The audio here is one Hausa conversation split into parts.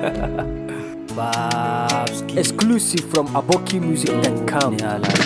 Babski. Exclusive from abokimusic.com.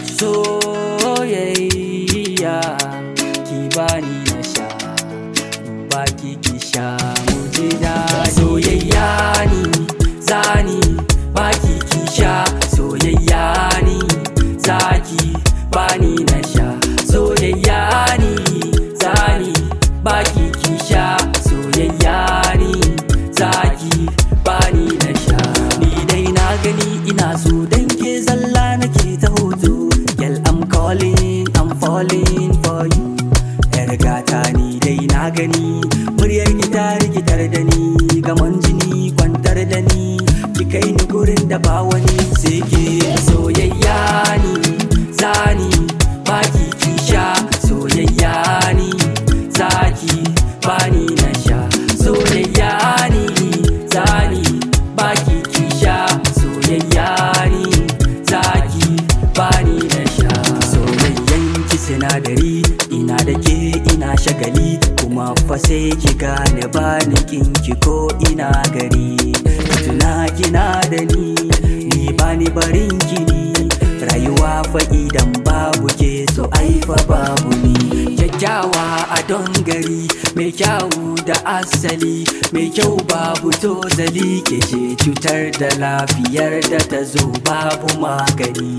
Soyayya ki bani na sha, baki ki sha mu ji daɗi. Soyayya ni zani baki ki sha, soyayya ni zaki bani na sha, soyayya ni zani baki ki sha, soyayya ni zaki bani na sha. Ni dai na gani ina so dan ke zalla nake ta hoto. Girl I'm calling, I'm falling for you. Yar gata ni dai na gani, muryar ki ta rikitar da ni, gaman jini kwantar da ni, ki kai ni gurin da ba wani sai ke soyayya ni, zani baki ki sha, soyayya ni, zaki bani na sha, soyayya ni, zani baki ki sha, soyayya ni, zaki bani na sha. Soyayyan ki sinadari, ina da ke ina shagali, kuma fa sai ki gane bani kinki ko ina gari. Tuna kina da ni, ni bani barin ki ni, rayuwa fa idan babu ke so ai fa babu ni. Kyakkyawa a don gari, mai kyawu da asali, mai kyau babu tozali ke ce cutar da lafiyar da ta zo babu magani.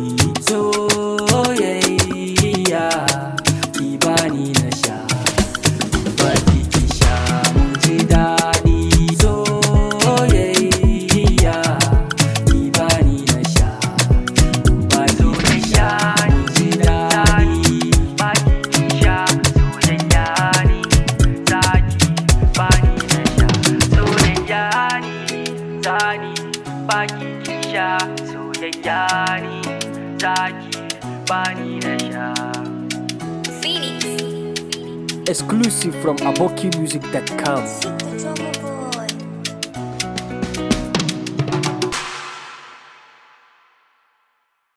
Soyayya ki bani na sha, baki ki sha mu ji daɗi. Soyayya ki bani na sha, baki ki sha mu ji daɗi. Baki ki sha soyayya ni zaki bani na sha, soyayya ni zani baki ki sha soyayya ni zaki bani na sha. Exclusive from abokimusic.com.